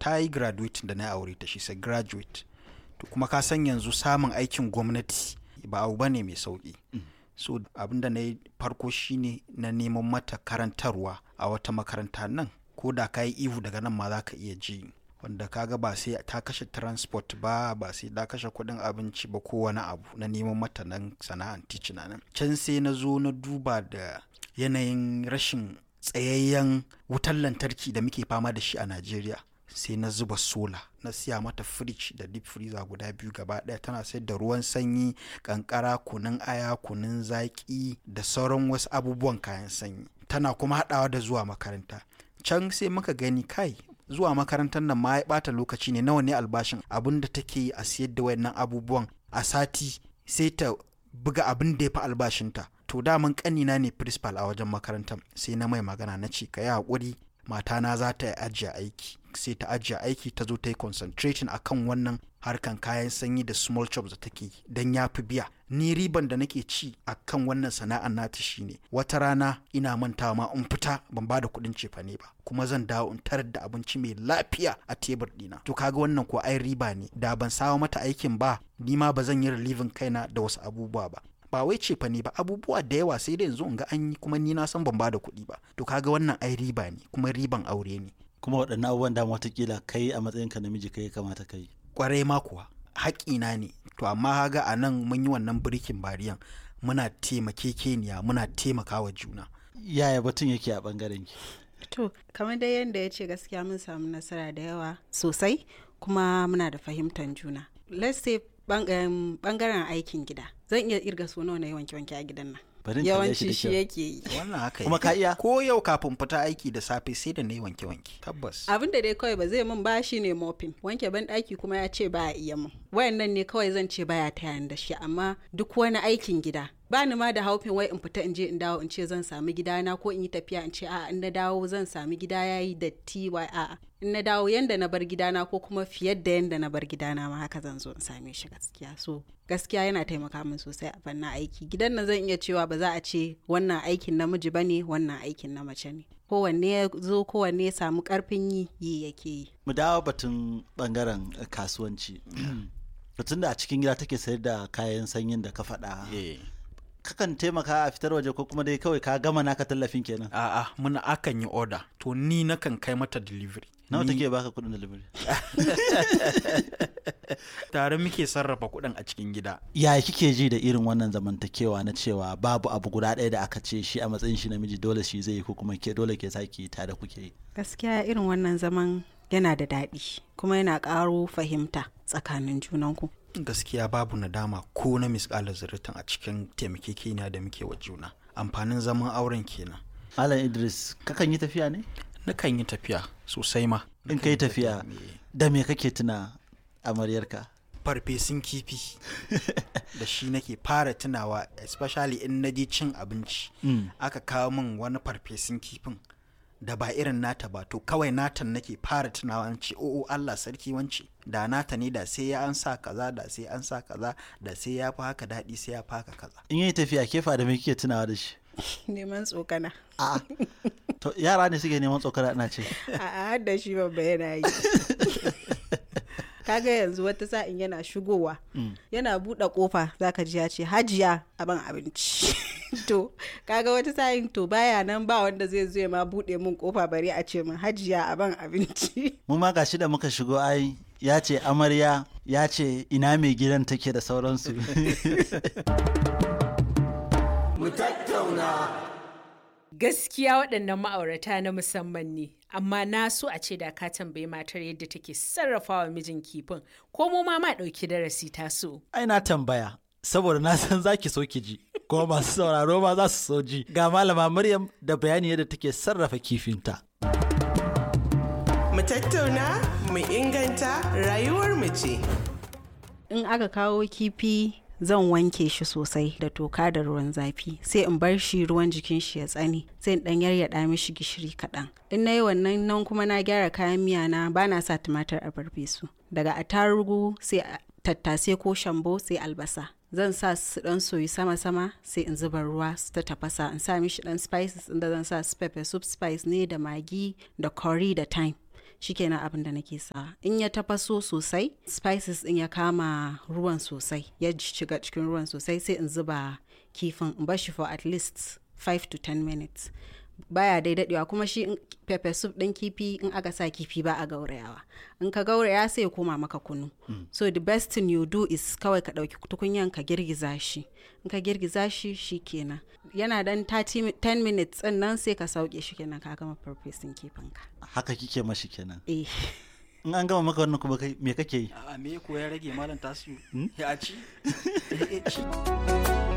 ta yi graduate da na aure ta shi sai graduate to kuma ka san yanzu samun aikin gwamnati ba abu bane mai sauki so abinda na yi farko shine na neman mata karantarwa a wata makaranta nan ko da ka yi ihu daga nan ma za ka iya ji wanda kaga ba sai ta kashe transport ba ba sai ta kashe kuɗin abinci ba ko wani abu na neman mata nan sana'an ticina nan can sai na zo na duba da yanayin rashin tsayayyen wutar lantarki da muke fama da shi a najeriya sai na zuba sola na siya mata fridge da deep freezer guda biyu gaba ɗaya tana sayar da ruwan sanyi kankara kunun aya kunun zaƙi da sauran wasu abubuwan kayan sanyi tana kuma haɗawa da zuwa makaranta can sai muka gani kai zuwa makarantar nan ma ya ɓata lokaci ne nawa ne albashin abin da take yi a siyar da wayannan abubuwan a sati sai ta buga abin da ya fi albashinta to daman ƙanina ne principal a wajen makarantar sai na mai magana na ce ka yi haƙuri matana za ta ajiye aiki sai ta ajiye aiki ta zo ta yi concentrating akan wannan harkan kayan sanyi da small chops da take don ya fi biya ni riban da nake ci akan wannan sana'ar nata shine wata rana ina mantawa ma in fita ban ba da kuɗin cefane ba kuma zan dawo in tarar da abinci mai lafiya a tebur ɗina to kaga wannan ko ai riba ne da ban sawa mata aikin ba ni ma ba zan yi relieving kaina da wasu abubuwa ba ba wai cefa ne ba abubuwa da yawa sai da yanzu in ga an yi kuma ni na san ban ba da kuɗi ba to kaga wannan ai riba ne kuma riban aure ne kuma waɗannan abubuwan da watakila kai a matsayinka namiji kai kamata kai kwarai ma kuwa haƙina ne to amma haga a nan mun yi wannan birikin bariyan muna taimakekeniya muna taimakawa juna yaya batun yake a ɓangaren ki To, kamar dai yadda ya ce gaskiya mun samu nasara da yawa sosai kuma muna da fahimtar juna. Let's say bangaren aikin gida. Zan iya irga so nawa na yi wanke-wanke a gidan nan. Bari in kalle shi da Yawanci shi kyau. yake yi. wannan haka Kuma yake. ka iya? ko yau kafin fita aiki da safe sai da na yi wanke-wanke tabbas Abin da dai kawai ba zai min ba shi ne mopping. Wanke ban ɗaki kuma ya ce baya iya min. Wayannan ne kawai zan ce baya taya ni da shi amma duk wani aikin gida ba ni ma da haufin wai in fita in je in dawo in ce zan sami gidana ko in yi tafiya in ce a'a in na dawo zan sami gida yayi datti wai a'a in na dawo yanda na bar gidana ko kuma fiye da yanda na bar gidana ma haka zan zo in same shi gaskiya so gaskiya yana taimaka min sosai a fannin aiki gidan nan zan iya cewa ba za a ce wannan aikin namiji bane wannan aikin na mace ne kowanne ya zo kowanne ya samu karfin yi yi yake yi mu dawo batun bangaren eh, kasuwanci batun da a cikin gida take sayar da kayan sanyin da ka faɗa Eh. kakan taimaka a fitar waje ko kuma dai kawai ka gama naka tallafin kenan a'a muna akan yi order to ni nakan kai mata delivery nawa Ni- take baka kuɗin delivery tare muke sarrafa kuɗin a cikin gida yaya kike ji da irin wannan zamantakewa na cewa babu abu guda ɗaya da aka ce shi a matsayin shi namiji dole shi zai yi ko kuma ke dole ke saki tare kuke yi gaskiya irin wannan zaman yana da daɗi kuma yana ƙaro fahimta tsakanin junanku gaskiya babu nadama ko na misƙalar zuritan a cikin taimakekeniya da muke wa juna amfanin zaman auren kenan Malam Idris kakan yi tafiya ne nakan yi tafiya sosai ma in Nakan kai yi tafiya me- da me kake tuna amaryarka farfesun kifi da shi nake fara tunawa especially in na je cin abinci Mm. aka kawo min wani farfesun kifin da ba irin nata ba to kawai natan nake fara tunawa an ce o'o Allah sarki wance da nata ne da sai ya an sa kaza da sai an sa kaza da sai ya fi haka daɗi sai ya fi haka kaza in yi tafiya kefa da me kike tunawa da shi neman tsokana A'a. to yara ne suke neman tsokara ina ce a har da shi babba yana yi kaga yanzu wata sa'in yana shigowa yana buɗe kofa zaka ji ya ce hajiya abin abinci to kaga wata sa'in to baya nan ba wanda zai zo ya ma buɗe min kofa bari a ce min hajiya abin abinci mu ma gashi da muka shigo ai ya ce amarya ya ce ina mai gidan take da sauransu Gaskiya waɗannan ma'aurata na musamman ne, amma na so a ce da ka tambayi matar yadda take sarrafawa mijin kifin, ko mu ma ma ɗauki darasi ta so. ai na tambaya saboda na san zaki so ki ji kuma masu sauraro ma za su so ji ga malama maryam da bayani yadda take sarrafa kifinta Mu tattauna, mu inganta rayuwar mu ce. in aka kawo kifi zan wanke shi sosai da toka da ruwan zafi sai in bar shi ruwan jikin shi ya tsane sai in dan yaryaɗa mishi gishiri kaɗan in na yi wannan nan kuma na gyara kayan miya na ba na sa tumatir a farfesu daga attarugu sai a- tattasai ko shambo sai albasa zan sa su dan soyi sama-sama sai in zuba ruwa su ta tafasa in sa mishi dan spices inda zan sa su pepper soup spice ne da magi da curry da thyme shikenan abin da nake sa in ya tafaso sosai spices din ya kama ruwan sosai ya shiga cikin ruwan sosai sai in zuba kifin in bar shi for at least 5 to 10 minutes baya dai dadewa kuma shi in- pepper soup din kifi in aka sa kifi ba a gaurayawa in ka gauraya sai ya koma maka kunu so the best thing you do is kawai ka dauki tukunyan ka girgiza shi in ka girgiza shi shikenan yana dan 30 mi- 10 minutes din nan sai ka sauke shi kenan ka gama farfesun kifin ka haka kike mashi kenan eh in an gama maka wannan kuma kai me kake yi a me ko ya rage malam tasiru ya ci